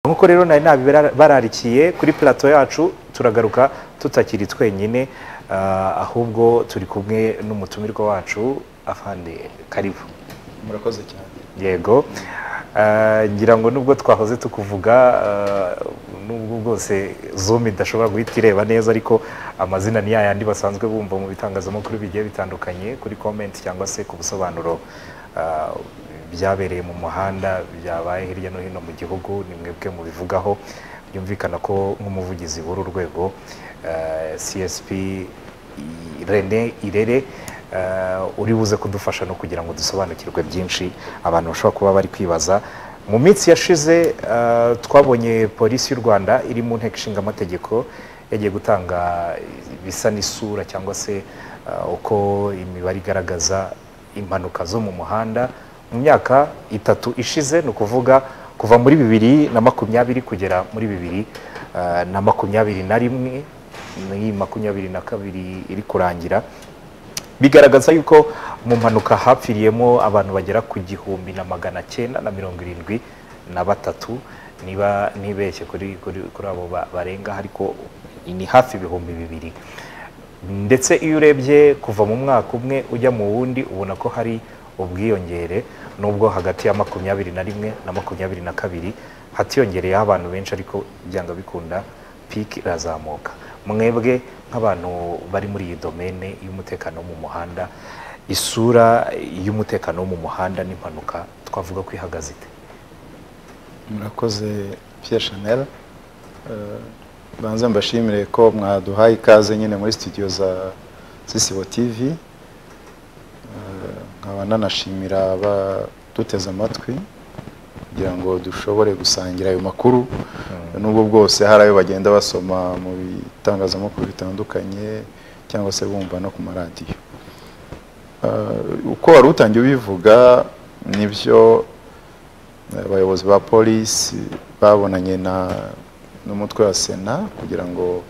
nk'uko rero nari nabibararikiye kuri purato yacu turagaruka tutakiri twenyine ahubwo turi kumwe n'umutumirwa wacu afande karibu murakoze cyane yego ngira ngo nubwo twahoze tukuvuga nubwo bwose zoom idashobora guhita ireba neza ariko amazina ni yayandi basanzwe bumva mu bitangazamakuru bigiye bitandukanye kuri komenti cyangwa se ku busobanuro byabereye mu muhanda byabaye hirya no hino mu gihugu ni mwebwe mubivugaho byumvikana ko nk'umuvugizi w'uru rwego csp rene irere uri buze kudufasha no kugira ngo dusobanukirwe byinshi abantu bashobora kuba bari kwibaza mu minsi yashize twabonye polisi y'u rwanda iri mu nteko ishinga amategeko yagiye gutanga ibisa n'isura cyangwa se uko imibare igaragaza impanuka zo mu muhanda mu myaka itatu ishize ni ukuvuga kuva muri bibiri na makumyabiri kugera muri bibiri na makumyabiri na rimwe ni makumyabiri na kabiri iri kurangira bigaragaza yuko mu mpanuka hapfiriyemo abantu bagera ku gihumbi na magana cyenda na mirongo irindwi na batatu niba ntibeshye kuri abo barenga ariko ni hafi ibihumbi bibiri ndetse iyo urebye kuva mu mwaka umwe ujya mu wundi ubona ko hari ubwiyongere nubwo hagati ya makumyabiri na rimwe na makumyabiri na kabiri hatiyongereyeho abantu benshi ariko byanga bikunda piki irazamuka mwebwe nk'abantu bari muri iyi domene y'umutekano wo mu muhanda isura y'umutekano wo mu muhanda n'impanuka twavuga ko ihagaze ite murakoze Pierre Chanel banza mbashimire ko mwaduhaye ikaze nyine muri studio za sisibo tivi nkaba nanashimira abaduteze amatwi kugira ngo dushobore gusangira ayo makuru nubwo bwose hari ayo bagenda basoma mu bitangazamakuru bitandukanye cyangwa se bumva no ku maradiyo uko wari utangiye ubivuga nibyo abayobozi ba polisi babonanye n'umutwe wa sena kugira ngo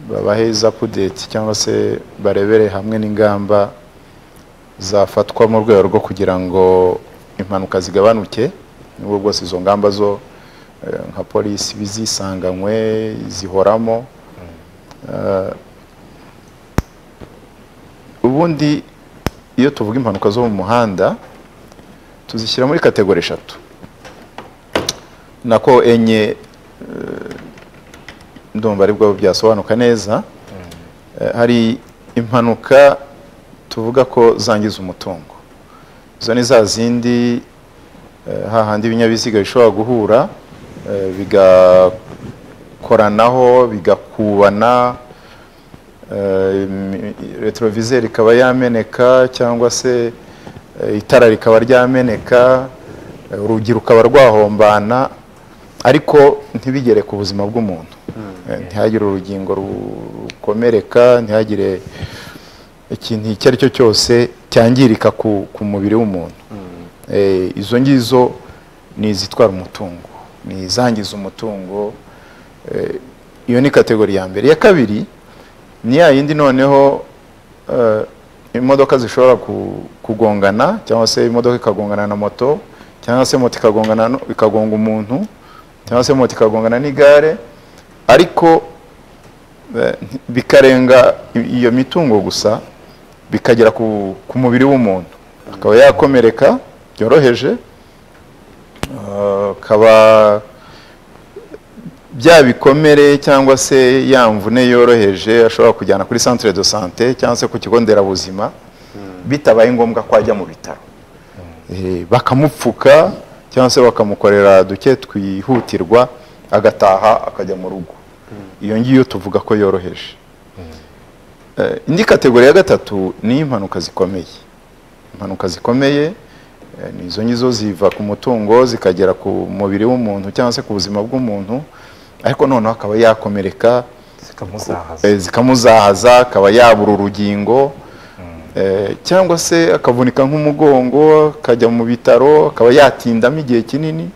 babahe za pudeti cyangwa se barebere hamwe n'ingamba zafatwa mu rwego rwo kugira ngo impanuka zigabanuke n'ubwo bwose izo ngamba zo nka polisi bizisanganywe zihoramo ubundi iyo tuvuga impanuka zo mu muhanda tuzishyira muri kategori eshatu nako enye ndumva aribwo byasobanuka neza hari impanuka tuvuga ko zangiza umutungo izo ni za zindi hahandi ibinyabiziga bishobora guhura bigakoranaho bigakubana retroviseri ikaba yameneka cyangwa se itara rikaba ryameneka urugi rukaba rwahombana ariko ntibigere ku buzima bw'umuntu ntihagire urugingo rukomereka ntihagire ikintu icyo ari cyo cyose cyangirika ku mubiri w'umuntu izo ngizo ni izitwara umutungo ni izangiza umutungo iyo ni kategori ya mbere iya kabiri ni ya yindi noneho imodoka zishobora kugongana cyangwa se imodoka ikagongana na moto cyangwa se moto ikagongana ikagonga umuntu cyangwa se moto ikagongana n'igare ariko bikarenga iyo mitungo gusa bikagera ku mubiri w'umuntu akaba yakomereka byoroheje akaba bya bikomere cyangwa se ya mvune yoroheje ashobora kujyana kuri santire de sante cyangwa se ku kigo nderabuzima bitabaye ngombwa ko ajya mu bitaro bakamupfuka cyangwa se bakamukorera duke twihutirwa agataha akajya mu rugo iyo ngiyo tuvuga ko yoroheje indi kategori ya gatatu ni impanuka zikomeye impanuka zikomeye ni izo ngizo ziva ku mutungo zikagera ku mubiri w'umuntu cyangwa se ku buzima bw'umuntu ariko noneho akaba yakomereka zikamuzahaza akaba yabura urugingo cyangwa se akavunika nk'umugongo akajya mu bitaro akaba yatindamo igihe kinini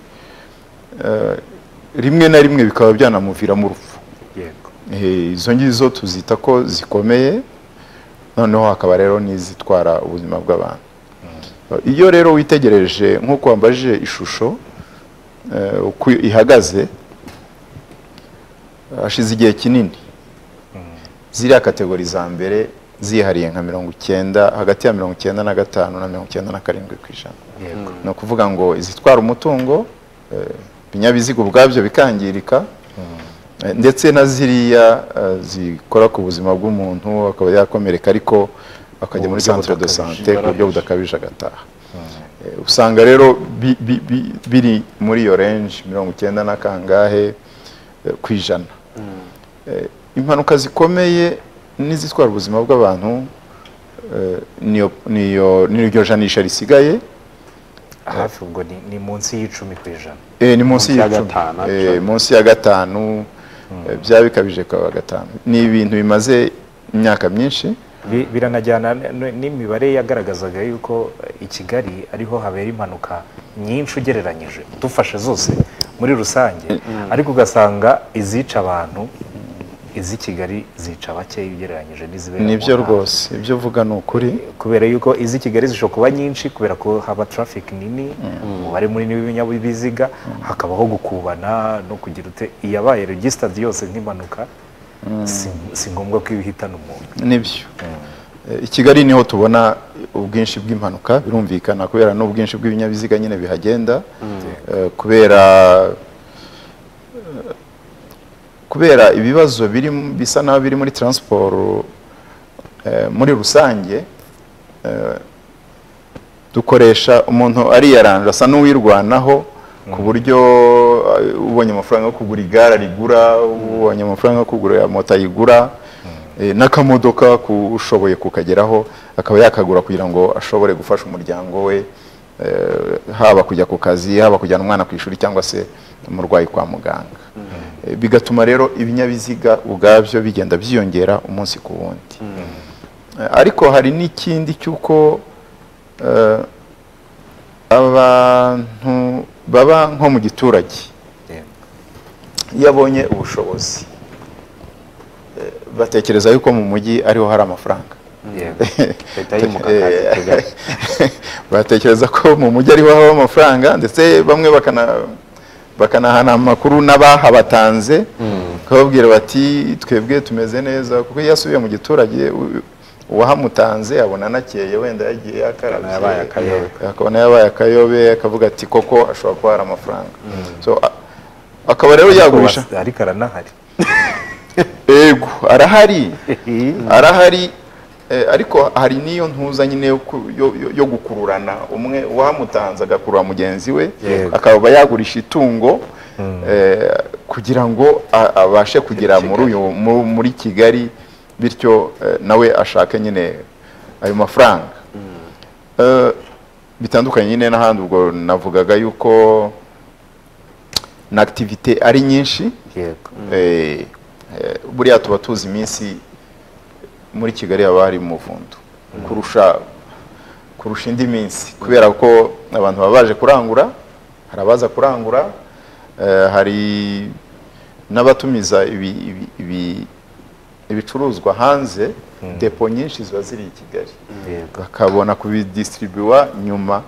rimwe na rimwe bikaba byanamuviramo urupfu izo ngizo tuzita ko zikomeye noneho hakaba rero n'izitwara ubuzima bw'abantu iyo rero witegereje nk'uko wambaje ishusho eh, uko ihagaze hashize igihe kinini ziriya kategori za mbere zihariye nka mirongo icyenda hagati ya mirongo icyenda na gatanu na mirongo icyenda na karindwi ku ijana yego ni ukuvuga ngo izitwara umutungo eh, ibinyabiziga ubwabyo bikangirika eh, ndetse na ziriya eh, zikora ku buzima bw'umuntu akaba yakomereka ariko akajya Mu muri buryo centre de budakabije, sante ku buryo budakabije agataha Eh, usanga rero bi- bi- bi- biri muri iyo range mirongo icyenda na kangahe eh, ku ijana Eh, impanuka zikomeye n'izitwara ubuzima bw'abantu eh, niyo niyo- n'iryo janisha risigaye hafi ubwo ni- ni munsi y'icumi ku ijana Eh, ni munsi Munsi ya y'icumi gatanu, Eh, actually. munsi ya gatanu eh, byaba bikabije kwa gatanu ni ibintu bimaze imyaka myinshi Bi- biranajyana n- n'imibare yagaragazaga yuko eh, i Kigali ariho habera impanuka nyinshi ugereranyije dufashe zose muri rusange ariko ugasanga izica abantu iz'i Kigali zica bake ugereranyije n'izibera mu nibyo ntara. rwose ibyo uvuga ni ukuri kubera yuko iz'i Kigali zishobora kuba nyinshi kubera ko haba traffic nini umubare munini w'ibinyabiziga hakabaho gukubana no kugira ute iyabaye registered yose nk'impanuka si, si ngombwa ko ibihitana umuntu nibyo Eh, i kigali niho tubona ubwinshi bw'impanuka birumvikana kubera n'ubwinshi bw'ibinyabiziga nyine bihagenda Eh, kubera eh, kubera ibibazo biri mu- bisa naho biri muri transport eh, muri rusange eh, dukoresha umuntu ariyaranje asa n'uwirwanaho ku buryo eh, ubonye amafaranga yo kugura igare arigura ubonye amafaranga yo kugura moto ayigura eh, n'akamodoka ku- ushoboye kukageraho akaba yakagura kugira ngo ashobore gufasha umuryango we eh, haba kujya ku kazi haba kujyana umwana ku ishuri cyangwa se umurwayi kwa muganga Eh, bigatuma rero ibinyabiziga ubwabyo bigenda byiyongera umunsi ku wundi Eh, ariko hari n'ikindi cy'uko eh, abantu baba nko mu giturage iyo abonye ubushobozi eh, batekereza yuko mu mujyi ariho hari amafaranga Yego. leta yimuka akazi i kigali batekereza ko mu mujyi ariho haba amafaranga ndetse bamwe bakana bakanahana amakuru n'abahabatanze bakababwira bati twebwe tumeze neza kuko iyo asubiye mu giturage u- uwahamutanze abona anakeye wenda yagiye Akabona yabaye akayobe. yakarabye akabona yabaye akayobe akavuga ati koko ashobora kuba hari amafaranga So, a- akaba rero yagurisha Ariko bas- ariko aranahari ego arahari arahari eh, ariko hari n'iyo ntuza nyine yo ku- yo- yo- yo gukururana umwe uwamutanze agakurura mugenzi we Yego. akaba yagurisha itungo eh, kugira ngo a- abashe kugera muri uyu mu- muri kigali bityo eh, nawe ashake nyine ayo mafaranga Eh, bitandukanye nyine n'ahandi ubwo navugaga yuko na activité ari nyinshi yego Eh, eh, buriya tuba tuzi iminsi muri kigali haba hari umuvundo kurusha kurusha indi minsi kubera ko abantu baba baje kurangura hari abaza kurangura eh, hari n'abatumiza ibi- ibi- ibi- ibicuruzwa hanze depo nyinshi ziba ziri i kigali yego bakabona kubidisitiribuwa nyuma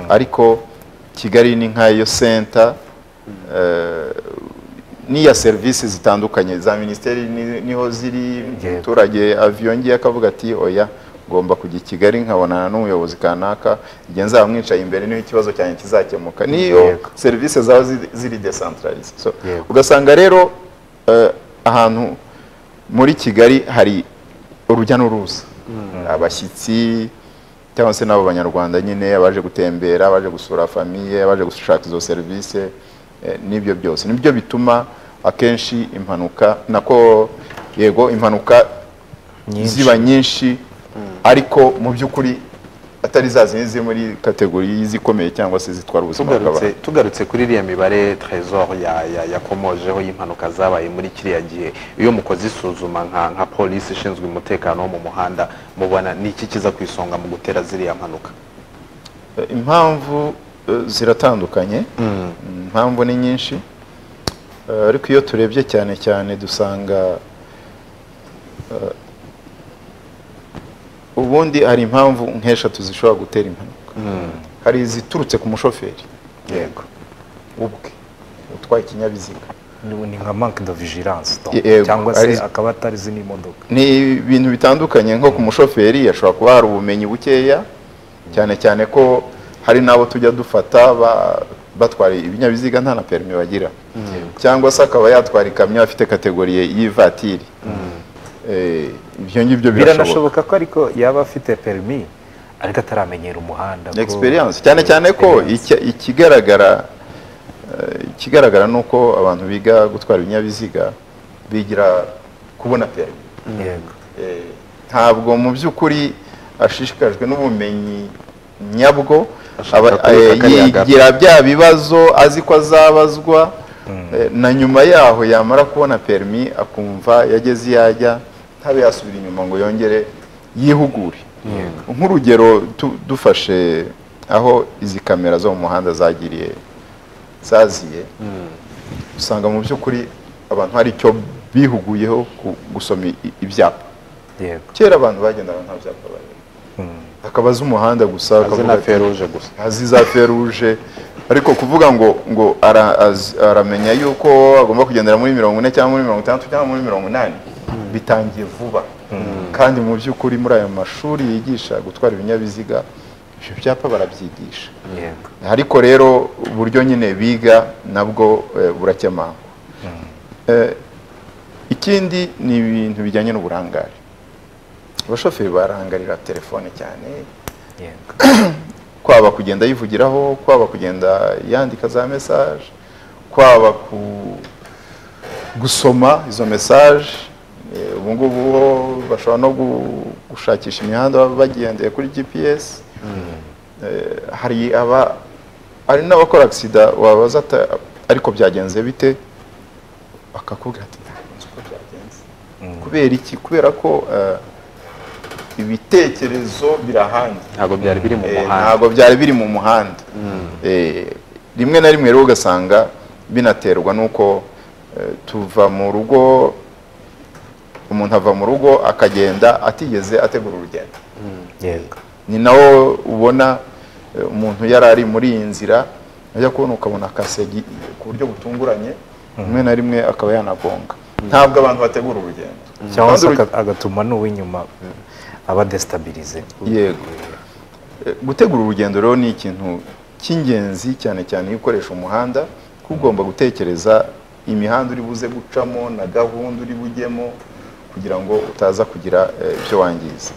ariko kigali ni nk'ayo senta eh, n'iya serivisi zitandukanye za minisiteri ni- niho ziri Yego. umuturage aviyongiye akavuga ati oya ngomba kujya i kigali nkabonana n'umuyobozi kanaka igihe nzaba mwicaye imbere niho ikibazo cyanjye kizakemuka niyo Yego. serivisi zaba ziri- ziri desantararize So, Yego. ugasanga rero eh, ahantu muri kigali hari urujya n'uruza abashyitsi cyangwa se n'abo banyarwanda nyine abaje gutembera abaje gusura famiye abaje gushaka izo serivisi eh, n'ibyo byose nibyo bituma akenshi impanuka nako yego impanuka Nyinshi. ziba nyinshi ariko mu by'ukuri atari za zindi ziri muri kategori y'izikomeye cyangwa se zitwara ubuzima tugarutse bw'abantu tugarutse kuri iriya mibare trésor ya- ya- yakomojeho y'impanuka zabaye muri kiriya gihe iyo mukoze isuzuma nka nka polisi ishinzwe umutekano wo mu muhanda mubona ni iki kiza ku isonga mu gutera ziriya mpanuka Eh, impamvu eh, ziratandukanye impamvu ni nyinshi Eh, ariko iyo turebye cyane cyane dusanga eh, ubundi hari impamvu nk'eshatu zishobora gutera impanuka hari iziturutse ku mushoferi yego ubwe utwaye ikinyabiziga ni nka manque de vigilance donc, Yego, cyangwa se ari- akaba atari zino modoka ni ibintu bitandukanye nko ku mushoferi hashobora kuba hari ubumenyi bukeya cyane cyane ko hari n'abo tujya dufata ba- batwara ibinyabiziga nta na perimi bagira cyangwa se akaba yatwara ikamyo afite kategoriye y'ivatiri Eh, ibyo ngibyo birashoboka biranashoboka ko ariko yaba afite perimi ariko ataramenyera umuhanda ko- experience cyane cyane ko Experience. icya- ikigaragara eh, ikigaragara ni uko abantu biga gutwara ibinyabiziga bigira kubona perimi Yego. Eh, ntabwo mu by'ukuri ashishikajwe n'ubumenyi nyabwo Ashaka aba- kwiga eh, kariya gato. yigira bya bibazo azi ko azabazwa eh, na nyuma yaho yamara kubona perimi akumva yageze iyo ajya ntabe yasubira inyuma ngo yongere yihugure nk'urugero tu- dufashe aho izi kamera zo mu muhanda zagiriye zaziye usanga mu by'ukuri abantu hari icyo bihuguyeho ku gusoma i- ibyapa yego kera abantu bagendaga nta byapa bari akaba azi umuhanda gusa azi akavuga na ati, feruje gusa azi za feruje ariko kuvuga ngo ngo ara- az- aramenya yuko agomba kugendera muri mirongo ine cyangwa muri mirongo itandatu cyangwa muri mirongo inani bitangiye vuba kandi mu by'ukuri muri aya mashuri yigisha gutwara ibinyabiziga ibyo byapa barabyigisha yego ariko rero uburyo nyine biga nabwo eh, burakemangwa Eh, ikindi ni ibintu bijyanye n'uburangare abashoferi barangarira telefone cyane yego kwaba kugenda yivugiraho kwaba kugenda yandika za mesaje kwaba ku- gusoma izo mesaje Eh, ubu ngubu ho bashobora no gu- gushakisha imihanda bagendeye kuri gps Eh, hari aba hari n'abakora agisida wabaza ata- ariko byagenze bite akakubwira ati "Ntabwo nzi uko byagenze kubera iki kubera ko eh, ibitekerezo birahandi ntabwo byari biri mu Eh, muhanda ntabwo byari biri mu muhanda Eh, rimwe na rimwe rero ugasanga binaterwa n'uko eh, tuva mu rugo umuntu ava mu rugo akagenda atigeze ategura urugendo yego ni nawo ubona eh, umuntu yari ari muri iyi nzira ajya kubona ukabona akasegi ku buryo butunguranye rimwe na rimwe akaba yanagonga ntabwo abantu bategura urugendo cyangwa Kandi se uruge- aga- agatuma n'uw'inyuma aba destabilize yego Eh, gutegura urugendo rero ni ikintu cy'ingenzi cyane cyane iyo ukoresha umuhanda kuko ugomba gutekereza imihanda uri buze gucamo na gahunda uri bujyemo kugira ngo utaza kugira eh, ibyo wangiza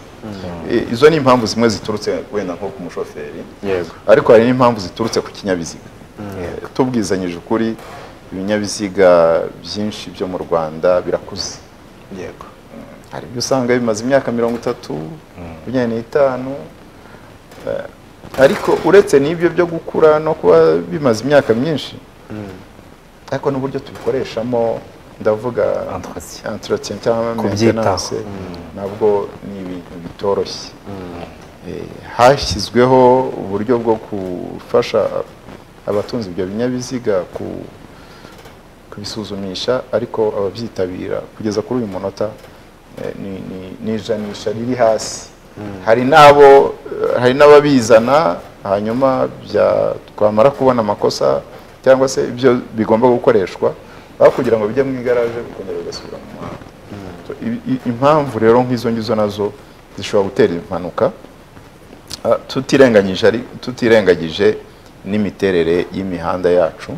Eh, izo ni impamvu zimwe ziturutse wenda nko ku mushoferi yego ariko hari n'impamvu ziturutse ku kinyabiziga Eh, tubwizanyije ukuri ibinyabiziga byinshi byo mu rwanda birakuze yego hari ibyo usanga bimaze imyaka mirongo itatu makumyabiri n'itanu eh, ariko uretse n'ibyo byo gukura no kuba bimaze imyaka myinshi ariko n'uburyo tubikoreshamo ndavuga Entretien. entretien cyangwa Kubyitaho. maintenance nabwo ni ibintu bitoroshye Eh, hashyizweho uburyo bwo gufasha abatunze ibyo binyabiziga ku- kubisuzumisha ariko ababyitabira kugeza kuri uyu munota eh, ni- ni- ni ijanisha riri hasi hari n'abo eh, hari n'ababizana hanyuma bya- twamara kubona amakosa cyangwa se ibyo bigomba gukoreshwa aho kugira ngo bijye mu igaraje bikongera bigasubira mu muhanda So, i- i- impamvu rero nk'izo ngizo nazo zishobora gutera impanuka Ah, tutirenganyije ari- tutirengagije n'imiterere y'imihanda yacu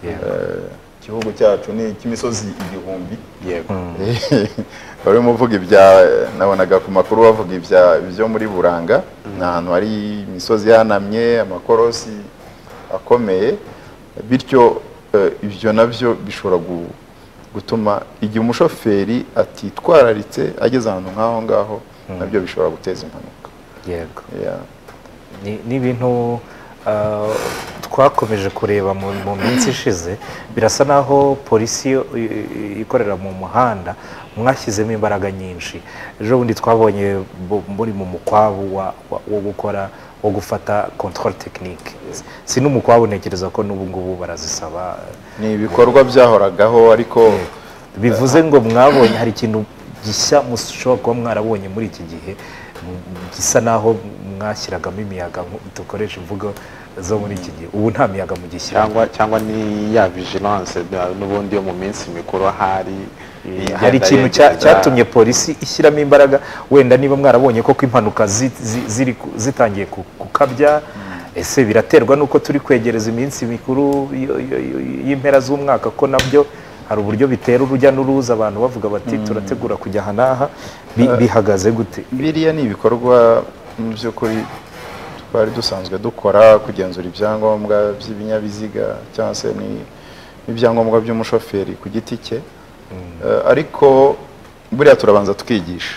yego Eh, igihugu cyacu ni icy'imisozi igihumbi yego barimo uvuga ibya nabonaga ku makuru bavuga ibya byo muri buranga ni ahantu hari imisozi ihanamye amakorosi akomeye bityo eh, ibyo nabyo bishobora gu- gutuma igihe umushoferi atitwararitse ageze ahantu nk'aho ngaho nabyo bishobora guteza impanuka yego Yeah. Ni- ni ibintu ah, twakomeje kureba mu mu minsi ishize birasa naho polisi yo- i- i- ikorera mu muhanda mwashyizemo imbaraga nyinshi ejo bundi twabonye bu- muri mu mukwabu wa- wa- wo gukora wo gufata control technique si n'umukwabu ntekereza ko n'ubu ngubu barazisaba ni ibikorwa byahoragaho ariko bivuze ngo mwabonye hari ikintu gishya mushobora kuba mwarabonye muri iki gihe m- gisa naho mwashyiragamo imiyaga nku- dukoresha imvugo zo muri iki gihe ubu nta miyaga mugishyiramo cyangwa cyangwa ni ya vigilance na- n'ubundi yo mu minsi mikuru ahari igenda hari ikintu cya- yegeza- cyatumye polisi ishyiramo imbaraga wenda niba mwarabonye koko impanuka zi- zi- ziri ku- zitangiye ku- gukabya ese biraterwa n'uko turi kwegereza iminsi mikuru yo- yo- yo- y'impera z'umwaka ko nabyo hari uburyo bitera urujya n'uruza abantu bavuga bati turategura kujya aha n'aha Bi- bihagaze gute biriya ni ibikorwa mu by'ukuri twari dusanzwe dukora kugenzura ibyangombwa by'ibinyabiziga cyangwa se ni- n'ibyangombwa by'umushoferi ku giti cye Eh, ariko buriya turabanza tukigisha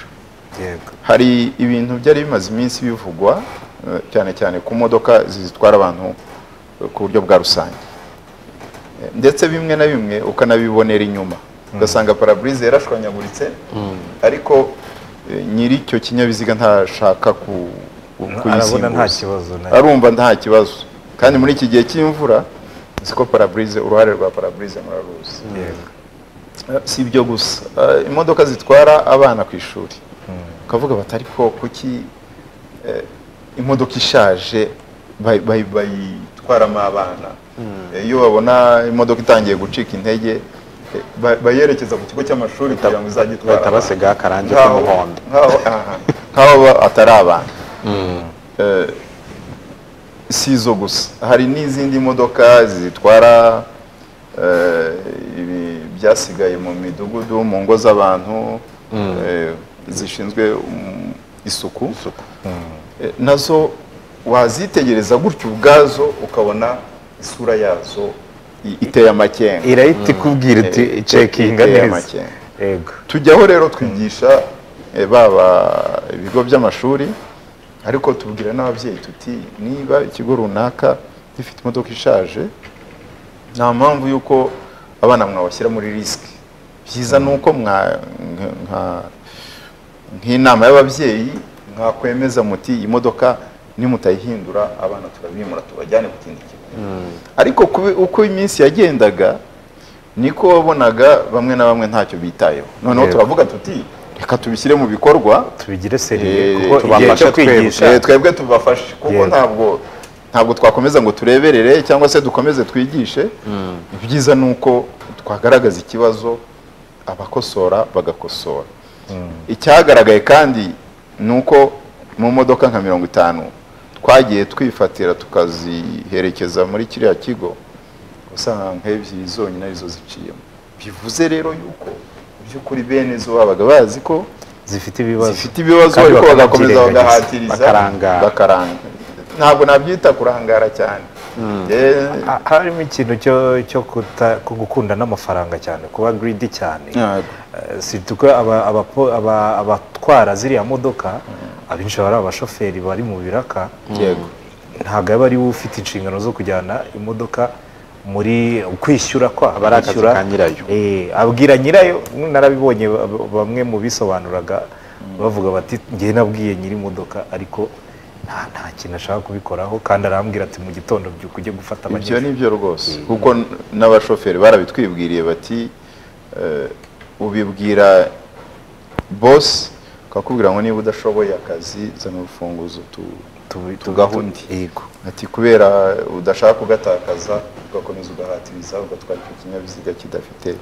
yego hari ibintu byari bimaze iminsi bivugwa eh, cyane cyane ku modoka zitwara abantu eh, ku buryo bwa rusange Eh, ndetse bimwe na bimwe ukanabibonera inyuma ugasanga paraburize yarashwanyaguritse ariko eh, nyiri icyo kinyabiziga ntashaka ku arabona nta kuyisimbuza kibazo na arumva nta kibazo kandi muri iki gihe cy'imvura siko paraburize uruhare rwa paraburize muraruzi yego si ibyo gusa Eh, imodoka zitwara abana ku ishuri ukavuga bati ariko kuki eh, imodoka ishaje bayi- bayi- bayitwaramo abana Eh, iyo babona imodoka itangiye gucika intege eh, ba- bayerekeza ku kigo cy'amashuri kugira ngo izajye itwara bahita abana. basigaho akarangi Nkaho- k'umuhondo nkaho aha, nkaho ba- atari abana Eh, si izo gusa hari n'izindi modoka zitwara eh, ibi- byasigaye mu midugudu mu ngo z'abantu eh, zishinzwe um, isuku Eh, nazo wazitegereza gutyo ubwazo ukabona isura yazo i- iteye amakenga irahita ikubwira iti Eh, cekinga iteye neza amakenga yego tujyaho rero twigisha eh, baba ibigo by'amashuri ariko tubwira n'ababyeyi tuti niba ikigo runaka gifite imodoka ishaje nta mpamvu y'uko abana mwabashyira muri risiki byiza ni uko mwa- nka- nka- nk'inama y'ababyeyi mwakwemeza muti iyi modoka nimutayihindura abana turabimura tubajyane ku kindi kigo ariko kubi- uko iminsi yagendaga niko wabonaga bamwe na bamwe ntacyo bitayeho noneho Yego. turavuga tuti reka tubishyire mu bikorwa tubigire seriye Eh, kuko igihe tubafashe cyo twebwe. kwigisha Eh, twebwe tubafashe kuko Yego. ntabwo ntabwo twakomeza ngo tureberere cyangwa se dukomeze twigishe ibyiza ni uko twagaragaza ikibazo abakosora bagakosora icyagaragaye kandi ni uko mu modoka nka mirongo itanu twagiye twifatira tukaziherekeza muri kiriya kigo usanga nk'ebyiri zonyine arizo ziciyemo bivuze rero yuko mu by'ukuri bene zo babaga bazi ko zifite ibibazo zifite ibibazo Kandi ariko bagakomeza bakanabyirengagiza. bagahatiriza Bakarangara. bakarangara ntabwo nabyita kurangara cyane Eh, Ha- harimo ikintu cyo cyo kuta- ku gukunda n'amafaranga cyane kuba greedy cyane Eh, si tuko aba- abapo- aba- abatwara ziriya modoka abenshi baba ari abashoferi bari mu biraka yego ntabwo aba ari we ufite inshingano zo kujyana imodoka muri ukwishyura kwa Aba ari akazi kwishyura. ka nyirayo. Eh, abwira nyirayo narabibonye ba- ba- bamwe mu bisobanuraga bavuga bati njye nabwiye nyiri imodoka ariko nta nta kintu ashaka kubikoraho kandi arambwira ati mu gitondo byuka ujye gufata ibyo abanyeshuri ni byo rwose kuko n- n'abashoferi barabitwibwiriye bati eh, ubibwira bosi akakubwira ngo niba udashoboye akazi zana urufunguzo tu Tu- tu- tugaha undi. Yego. ati kubera udashaka kugatakaza ugakomeza ugahatiriza ugatwara icyo kinyabiziga kidafite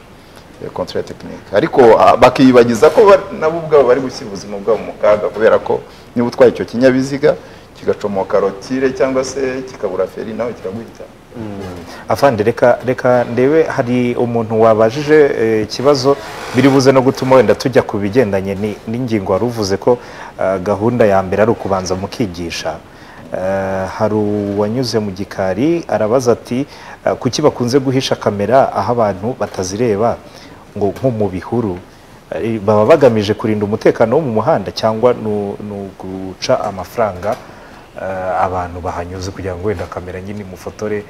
kontra tekinike ariko ah, bakiyibagiza ko ba- nabo ubwabo bari gushyira ubuzima bwabo mu kaga kubera ko niba utwaye icyo kinyabiziga kigacomoka rotire cyangwa se kikabura feri nawe kiraguhita afande reka reka ndebe hari umuntu wabajije eh, ikibazo biri buze no gutuma wenda tujya ku bigendanye ni- n'ingingo wari uvuze ko eh, gahunda ya mbere ari ukubanza mukigisha Eh, hari uwanyuze mu gikari arabaza ati eh, kuki bakunze guhisha kamera aho abantu batazireba ngo nko mu bihuru Eh, baba bagamije kurinda umutekano wo mu muhanda cyangwa ni u- ni uguca amafaranga eh, abantu bahanyuze kugira ngo wenda kamera nyine imufotore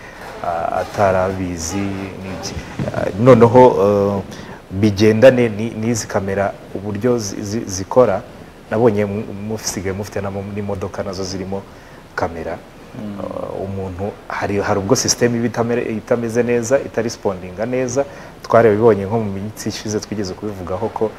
ah, atarabizi n'iki Ah, noneho eh, bigendane ni- n'izi kamera uburyo zi- zi- zikora nabonye mu- musigaye mufite n'amo- n'imodoka nazo zirimo kamera Ah, umuntu hari hari ubwo sisiteme iba itamere- itameze neza itarespondinga neza twarabibonye nko mu minsi ishize twigeze kubivugaho ko